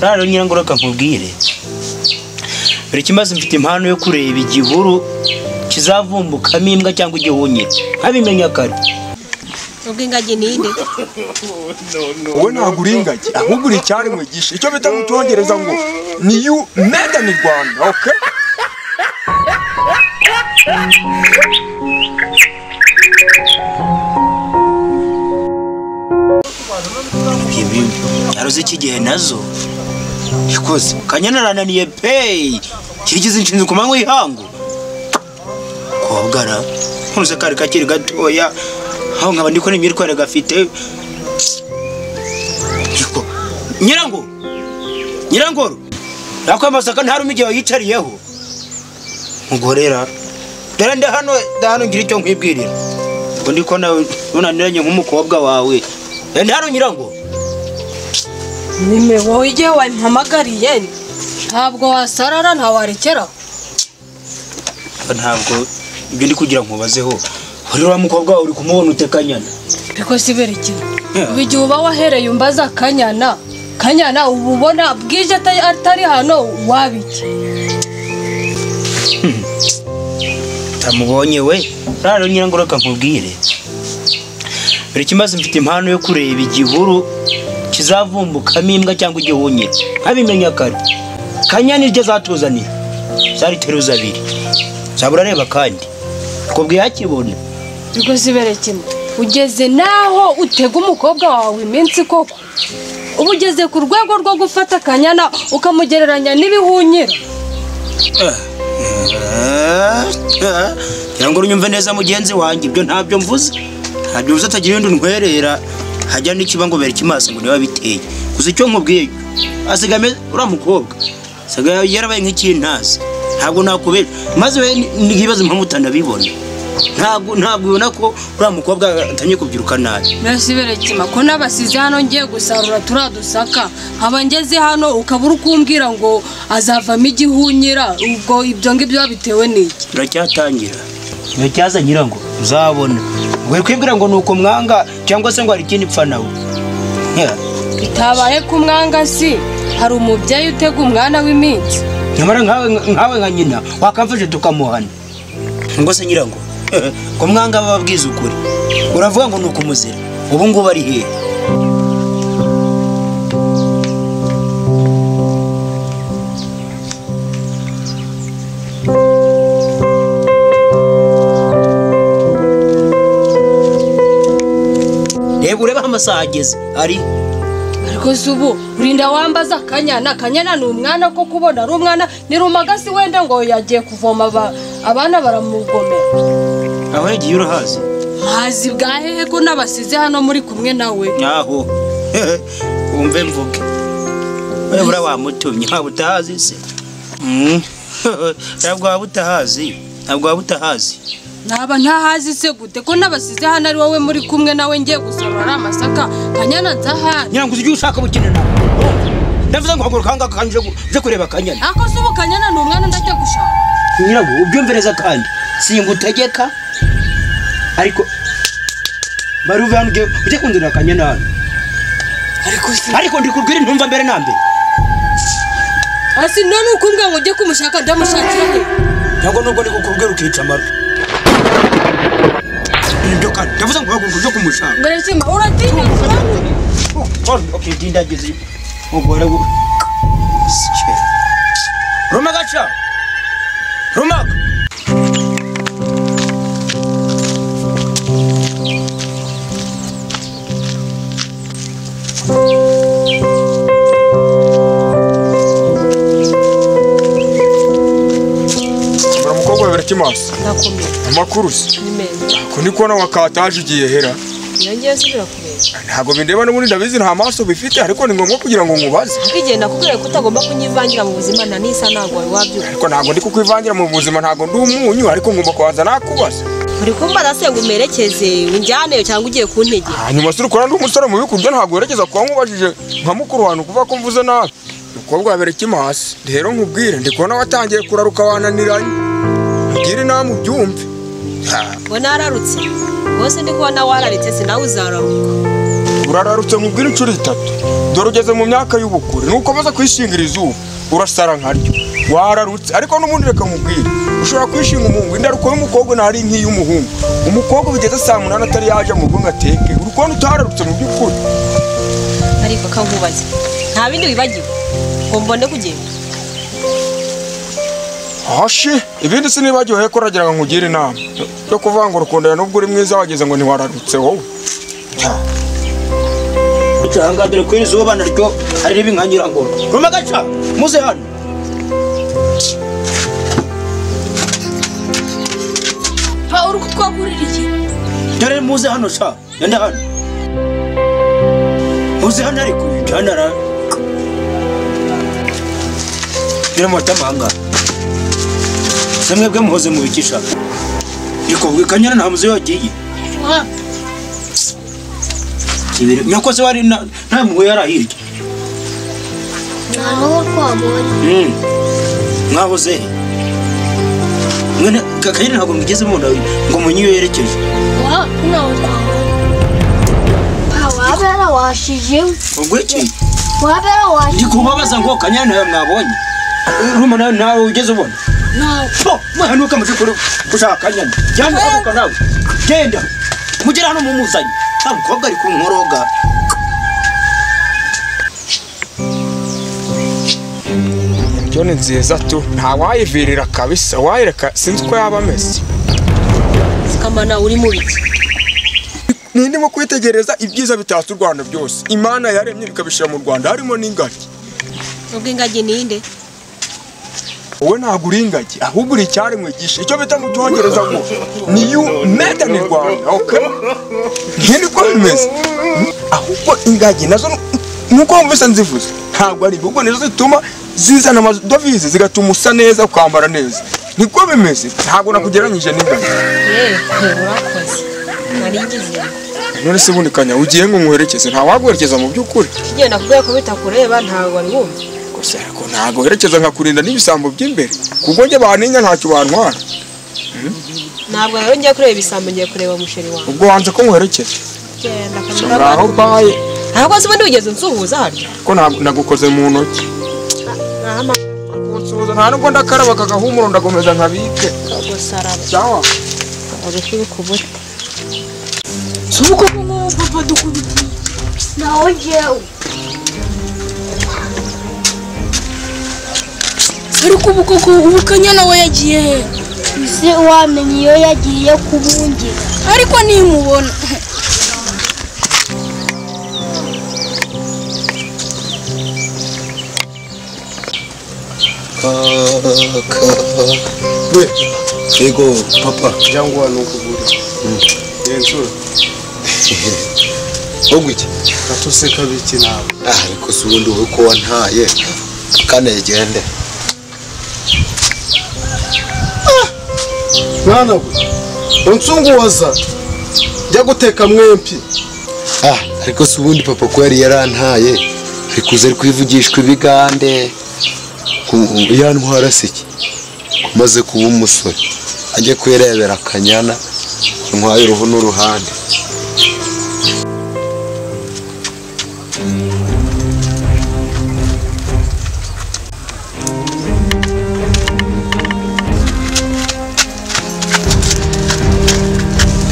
rero ngira ngo reka nkubwire buri kimaze mfite impano yo kureba igihuru kizavumbukamo imbwa cyangwa igihunyira nkabimenya kare ubwo ingagi ni inde wowe ntabwo uri ingagi ahubwo uri icyaremwe gisha icyo bita mu cyongereza ngo ni yu meda ni rwanda oke ibi aruzi iki gihe nazo ikoze kanyana rananiye peyi kirigize inshinzi ku manywa y'ihangu kobwara nkuruze kari kakiri gatoya aho nkaba ndikora imyitwarire gafite Yego, nyirango nyirangoro nakwamazaka ntaruma igihe wayicariyeho mugorera dore ndi hano ndahano ngira icyo nkwibwirira ngo ndiko nawe nunaniranye nk'umukobwa wawe Eh, ndi hano nyirango nime wowe igihe wampamagariye ntabwo wasarara ntawarekera ntabwo ibyo ndi kugira nkubazeho uriya wa mukobwa wawe uri kumubona utekanyana biko si berekera Yeah. ubu igihe uba wahereye umbaza kanyana kanyana uba ubona bwije atari- atari hano wabiki utamubonye we rero nyirango reka nkubwire buri kimaze mfite impano yo kureba igihuru kizavumbukamo imbwa cyangwa igihunyira nkabimenya kare kanyana iryo zatuzaniye zari teruza abiri zaba urareba kandi kubwiye hakibona biko si berekera ugeze naho utega umukobwa wawe iminsi koko uba ugeze ku rwego rwo gufata akanyana ukamugereranya n'ibihunyira ngira ngo unyumve neza mugenzi wanjye ibyo ntabyo mvuze ntabyo mvuze atagira ibindi ntwerera hajya n'ikiba ngo bere ikimaso ngo niba biteye gusa icyo nkubwiye asigame uriya mukobwa asigaye yarabaye nk'ikintazi ntabwo nakubera maze we ntibibaze impamvu utanabibona ntabwo ntabwo ubona ko uriya mukobwa atangiye kubyiruka nabi Mbese berekima ko n'abasize hano ngiye gusarura turiya dusaka nkaba ngeze hano ukaba uri kumbwira ngo azavamo igihunyira ubwo ibyo ngibyo biba bitewe n'iki turacyatangira iyo cyaza nyirango uzabona we kwibwira ngo ni uko mwanga cyangwa se ngo hari ikindi pfa nawe Yeah. bitabaye ku mwanga si hari umubyeyi utega umwana w'iminsi nyamara nkawe nkawe nka nyina wakamfashe tukamuhana ngo se nyirango eh, ko mwanga bababwiza ukuri uravuga ngo ni ukumuzira ubu ngubu ari hehe reba urebe aho amasaha ageze ari ariko si ubu urinda wambaza akanyana akanyana ni umwana ko kubona ari umwana ni rumagasi wenda ngo yagiye kuvoma aba- abana baramugomera aho yagiye urahazi mazi bwa hehe ko n'abasize hano muri kumwe nawe nyaho wumve mvuge urabura wamutumye ntabwo utahazi se Mm. ntabwo waba utahazi ntabwo waba utahazi Naba ntahazi se gute ko n'abasize hano ari wowe muri kumwe nawe ngiye gusarura ari amasaka kanyana nzahari nyirango uzi ibyo ushaka bukene nawe ndavuze ngo haguruka ahangaha kandi uje gu- uje kureba akanyana ako se ubu kanyana ni umwana ndajya gushaka nyirango ubyumve neza kandi singutegeka ariko bari uve hano ujye- ujye kundurira akanyana hano ariko se ariko ndikubwire ntumva mbere na mbere asi none ukumbwa ngo ujye kumushaka ndamushakira he ntabwo nubwo ndi kukubwira ukica amarwe ibyo kandi ndavuze ngo haguruka ujye kumushaka mberekima uratinya cyane Okay, ndindagize mugore wu- Sike. Ruma gacha. Ruma. mbura umukobwa wawe barakimaso ndakomeye amakuru se ni meza ko ndi kubona wakataje igihe hera ngiye subira kubera ntabwo bindeba n'ubundi ndabizi nta maso bifite ariko ni ngombwa kugira ngo nkubaze Bwigenda nakubwiye ko utagomba kunyivangira mu buzima na n'isa ntabwo wari wabyumva ariko ntabwo ndi kukwivangira mu buzima ntabwo ndi umunyu ariko ngomba kubanza nakubaza uri kumbaza se ngo umerekeze unjyaneyo cyangwa ugiye kuntegera hanyuma se urikora ndi umusore mubi kurya ntabwo werekeza kuba nkubajije nka mukuru wantu kuva ko mvuze nabi umukobwa wabera ikimasi rero nkubwire ndi kubona watangiye kuraruka wananiranye ugire inama ubyumve Ha, ngo nararutse rwose ndi kubona wararitse sinawe uzararuka urararutse nkubwire inshuro itatu dore ugeze mu myaka y'ubukure nukomeza kwishingira izuba urasara nkaryo wararutse ariko n'ubundi reka nkubwire ushobora kwishinga umuhungu indaruko y'umukobwa ntari nk'iy'umuhungu umukobwa bigeze saa munani atari yaje mu rugo ngo ateke uri kubona utararutse mu by'ukuri ariko kankubaze nta bindi wibagiwe ngo mbone kugenda hashe ibindi sinibagiwe ko uragira ngo nkugire inama yo kuvuga ngo rukundana n'ubwo uri mwiza wageze ngo ntiwararutse wowe Cyangwa dore ko izuba naryo ari ribi nkanyura ngo ruma gaca muze hano pa uri kutwagurira iki dore muze hano sha yanda hano muze hano ariko jana ra dore mota manga samwe bwe muhoze mu bikisha ariko bwe kanyana nta muze yagiye Ah, kibere nyoko se wari na- nta muwe yarahirye ntaho twabonye Mm. mwahoze he Mwe na- ka- kanyana ntabwo mwigeze mubona ngo munyi iyo yerekeje wa ntaho twabonye waba yarawashije ubwo iki waba yarawashije ndi kubabaza ngo kanyana nawe mwabonye uruma nawe nawe ugeze ubona ntaho Bo, mwahanuka muje kure gushaka nyana jyana aruka nawe genda mugere hano mumuzanye nta mukobwa ari kunkoroga byo ni nziza tu nta wayivirira kabisa wayireka sinzi uko yaba ameze kamana uri mu biki nindimo kwitegereza ibyiza bitatse u rwanda byose imana yaremye bikabishyira mu rwanda harimo n'ingagi nubwo ingagi ni inde wowe ntabwo uri ingagi ahubwo uri icyaremwe gishe icyo bita mu cyongereza ngo ni you made in rwanda okay ngiye ko bimeze ahubwo ingagi nazo nuko wumvise nzivuze ntabwo ari ahubwo nizo zituma zizana amadovize zigatuma usa neza ukambara neza niko bimeze ntabwo nakugereranyije n'ingagi yewe urakoze naringize none se ubundi kanya ugiye ngo nkwerekeze nta waguherekeza mu by'ukuri ukigenda kubera ko bitakureba ntabwo wari wumva gusa ariko ntabwo werekeza nkakurinda n'ibisambo by'imbere kuko njye bantinya ntacyo bantwara ntabwo rero ngiye kureba ibisambo ngiye kureba musheri wawe ubwo wanze ko nkwerekeza genda So, kamara ngaho baye ntabwo se ubundi wigeze unsuhuza hano ko ntabwo- nagukoze mu ntoki nahama kunsuhuza nta nubwo ndakaraba akagahumuro ndakomeza nkabike gusaraba cyawa agashuri ku buti ntaho njyewe ariko ubu koko ubu kanyana we yagiye he ese wamenye iyo yagiye kubungira ariko nimubona Yego papa cyangwa nukugura genzura wowe iki gatuseka biki nawe ah ariko si ubundi wowe ko wantaye kanegende mwana we unsunguwaza jya guteka mwempi ah ariko si ubundi papa ko yari yarantaye ari kuza ari kwivugishwa ibigande ku- yantwara se iki kumaze kuba umusore ajye kuyirebera akanyana ntwaye uruhu n'uruhande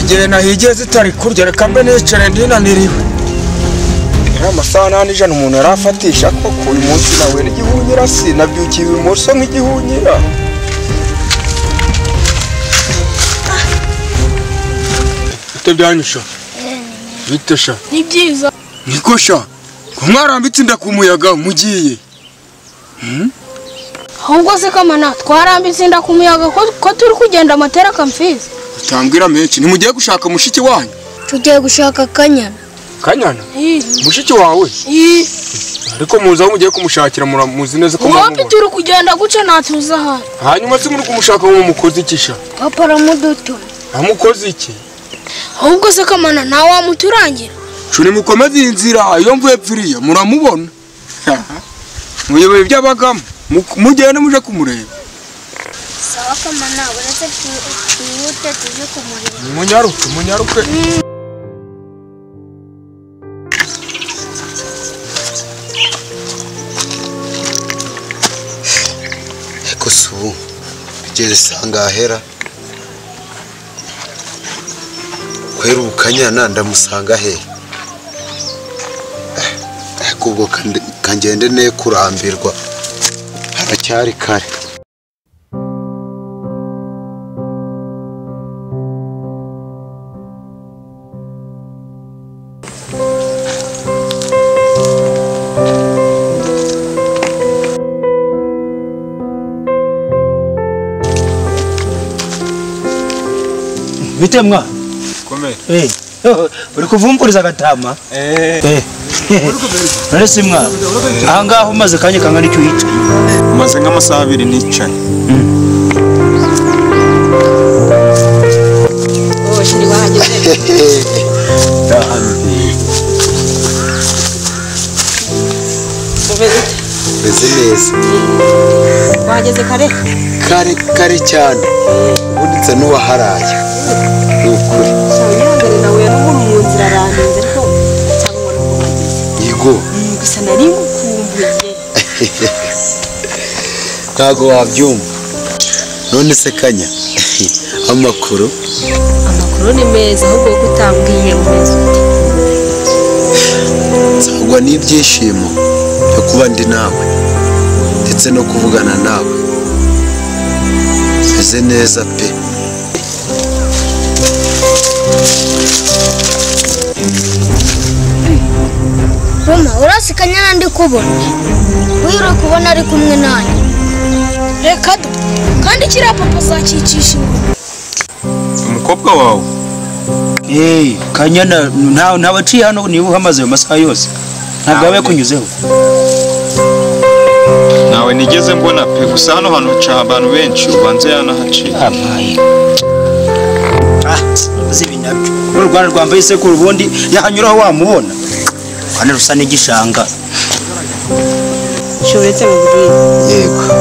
igihe nahigiye zitari kurya reka mbe nicare ndinaniriwe yari amasaha n'ane ijana umuntu yari afatisha koko uyu munsi nawe n'igihunyira si nabyukiye ibumoso nk'igihunyira bite byanyusha bite sha ni byiza niko sha ko mwarambitse inda ku muyaga mugiye ahubwo se kamana twarambitse inda ku muyaga ko, ko turi kugenda amatera akamfizi utambwira menshi nimugiye gushaka mushiki wanyu tugiye gushaka akanyana kanyana mushiki wawe ariko muzi aho mugiye kumushakira mura- muzi neza ko wopi mumubona. turi kugenda guca ntatuza ahari hanyuma se muri kumushaka ngo mukoze iki sha papa aramudutu amukoze iki ahubwo se kamana ntawe wamuturangira cuni mukomeze iyi nzira iyo mvuye pfiriya muramubona muyoboye iby'abagamo mu- mugende muje kumureba sawa kamana uretse twihute tujye kumureba munyaruke munyaruke ariko si ubu kugeza isanga ahera kwera ubukanyana ndamusanga he ariko ubwo kande- kangende ne kurambirwa haracyari kare bitemwa komera eh uri kuvumburiza agatama eh none simwa aha ngaho umaze kanya kangana icyo uhicaye maze nk'amasaha abiri nicaye wowe shuri wahageze umeze ute? meze neza wahageze kare kare kare cyane ubundi nsa n'uwaharaye ni ukuri cyane ihangane nawe n'umuntu mu nzira aranenze ariko cyangwa ubona uko wahageze yigo Mm, gusa nari ngukumbuye ntabwo wabyumva none se kanya amakuru amakuru ni meza ahubwo ko utambwiye umeze ute nsangwa n'ibyishimo byo kuba ndi nawe ndetse no kuvugana nawe meze neza pe Mama urasikanya na ndi kubona wira kubona ari kumwe nanjye reka da kandi kiriya papa azakicisha ingoma umukobwa wawe eh kanyana nta nta baciye hano niba uhamaze ayo masaha yose ntabwo aba yakunyuzeho nawe nigeze mbona pe gusa hano hantu haca abantu benshi ubanze yanahaciye abaye ah uzi ibi nabyo uru rwanda rwambaye isekuru ubundi yahanyuraho wamubona kandi rusa n'igishanga shuretse mu buriri yego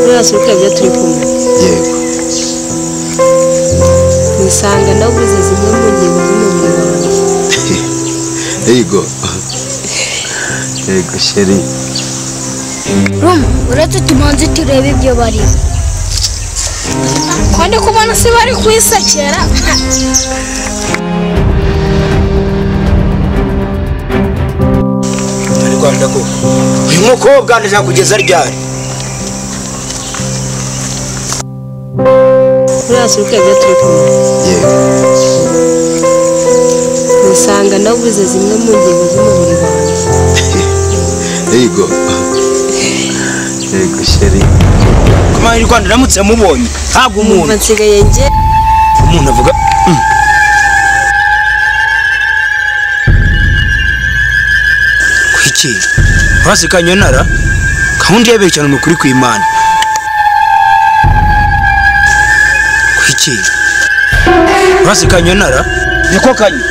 rwose urukabya turi kumwe yego nisanga ndabuze zimwe mu ngingo z'umubiri wanjye yego yego sheri Mama uretse tumanze turebe ibyo barimo kandi kubona se bari kwisakera muri rwanda koko uyu mukobwa ndashaka kugeza ryari rwose urukabya turi kumwe yego nisanga nabuze zimwe mu ngingo z'umubiri wanjye yego yego sheri kumara iri rwanda ndamutse mubonye ntabwo umuntu umuntu nsigaye njye umuntu avuga "Mm." kuki urasikanye nara gahunda yabere cyane ni ukuri kw'imana kuki urasikanye nara niko kanye